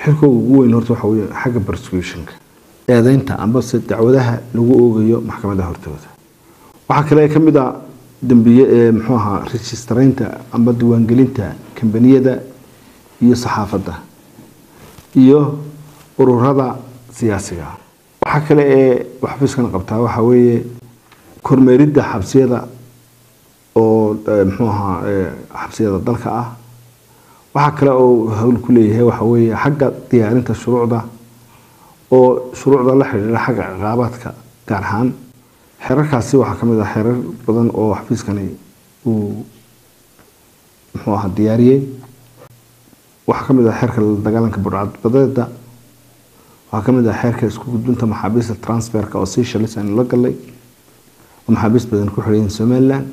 xilkooga ugu weyn horta waxa wey xagga prosecutionka eedeynta ambase dacwadaha lagu oogayo maxkamadaha hortooda waxaa kale ka mid a dambiye ee muxuu ahaa registraynta amba diiwaangelinta kambaniyada iyo saxaafadda iyo ururada siyaasiga waxaa kale ee xafiiskan qabtaa waxaa weeye kormeeridda xabsiyada oo muxuu ahaa xabsiyada dalka ah waxaa kale oo hawl ku leeyahay waxa weeye xagga diyaarinta shuruucda oo shuruucda la xidhiidha xagga ciqaabaadka gaar ahaan xerarkaasi waxaa ka mid ah xerar badan oo xafiiskani uu muxuu ahaa diyaariyey waxaa ka mid ah xeerka la dagaalanka burcadbadeeda waxaa ka mid ah xeerka isku gudbinta maxaabiista transferka oo sii shalis aynu la galnay oo maxaabiist badan ku xidhayin somaliland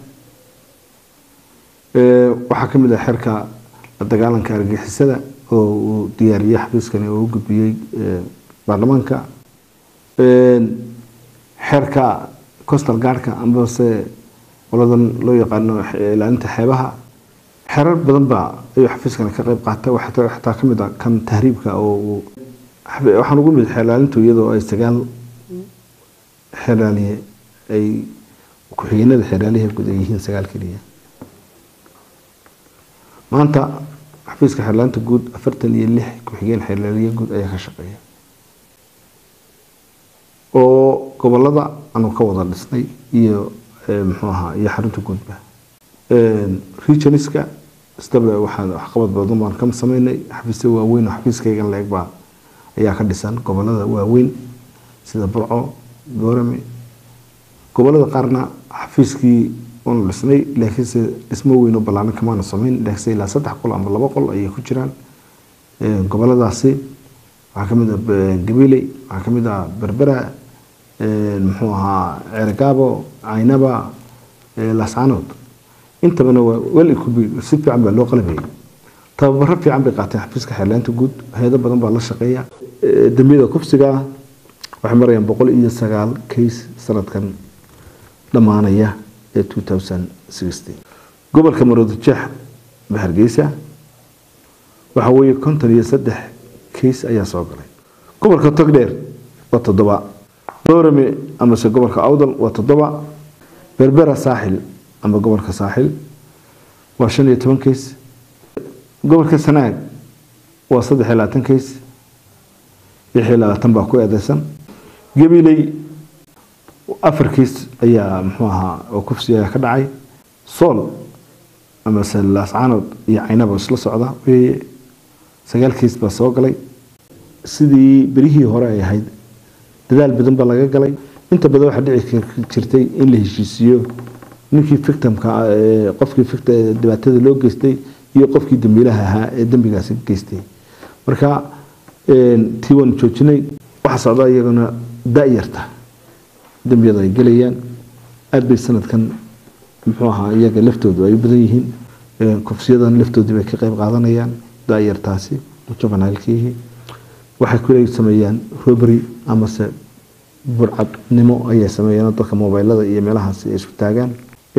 waxaa ka mid ah xeerka la dagaalanka argixisada oo uu diyaariyey xafiiskani oo u gudbiyey baarlamaanka xeerka costal guardka ambase qoladan loo yaqaano ilaalinta xeebaha xerar badan baa ayuu xafiiskani ka qayb qaata xataa ka mid ah kan tahriibka oo waxaan ugu mid xeelaalintu iyadoo ay sagaal xeelaaliye ay ku-xigeenada xeelaaliha guud ay yihiin sagaal keliya maanta xafiiska xeelaalinta guud afartan iyo lix ku-xigeen xeelaaliye guud ayaa ka shaqeeya oo gobolada aanu ka wada dhisnay iyo muxuu ahaa iyo xarunta guudba regionska isdaba waxaan waxqabad badan baan ka sameynay xafiisya waaweyn oo xafiiskaygan la-eg baa ayaa ka dhisan gobolada waaweyn sida burco boorame gobolada qaarna xafiiskii waanu dhisnay laakiinse dhismo weyn oo ballaaran kamaana sameyn laakiinse ilaa saddex qol ama laba qol ayay ku jiraan goboladaasi waxaa ka mid ah gabiley waxaa ka mid ah berbera muxuu ahaa ceergaabo caynaba lascanood intabana waa wel si fiican baa loo qalabayay tababaro fiican bay qaateen xafiiska xeerlaanta guud hay-ado badan baa la shaqeeya dambiyada kufsiga waxay marayaan boqol iyo sagaal case sanadkan dhammaanaya ee two thousand sixteen gobolka maroodijeex ba hargeysa waxa weeye konton iyo saddex case ayaa soo galay gobolka togdheer waa toddoba boorame amase gobolka awdal waa toddoba berbera saaxil ama gobolka saaxil waa shan iyo toban case gobolka sanaag waa saddex iyo labaatan case lix iyo labaatan baa ku eedeysan gabiley afar case ayaa muxuu ahaa oo kufsi ayaa ka dhacay sool amase laascaanood iyo caynaba isla socda weye sagaal case baa soo galay sidii berihii hore ay ahayd dadaal badan baa laga galay inta badan waxaa dhici jirtay in la heshiisiiyo ninkii victimka qofkii dhibaatada loo geystay iyo qofkii dambiilaha ahaa ee dembigaasi geystay marka tii waanu joojinay waxaa socda iyagana da-yarta dembiyada ay gelayaan aada bay sanadkan muxuu ahaa iyaga laftoodu ay u badan yihiin kufsiyadan laftoodii bay ka qayb qaadanayaan da-yartaasi jubanaalkiihii waxay ku sameeyaan robary amase burcadnimo ayay sameeyaan dadka mobilada iyo meelahaasi ay isku taagaan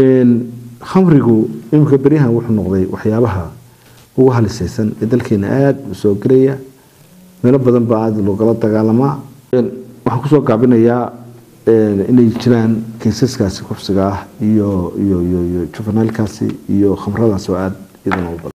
khamrigu iminka beryahan wuxuu noqday waxyaabaha ugu halisaysan ee dalkeena aada u soo gelaya meelo badan baa aada loogala dagaalamaa waxaan kusoo gaabinayaa inay jiraan kaysaskaasi kufsiga ah iyo iyo iyo iyo jubanaalkaasi iyo khamradaas oo aada idan u badan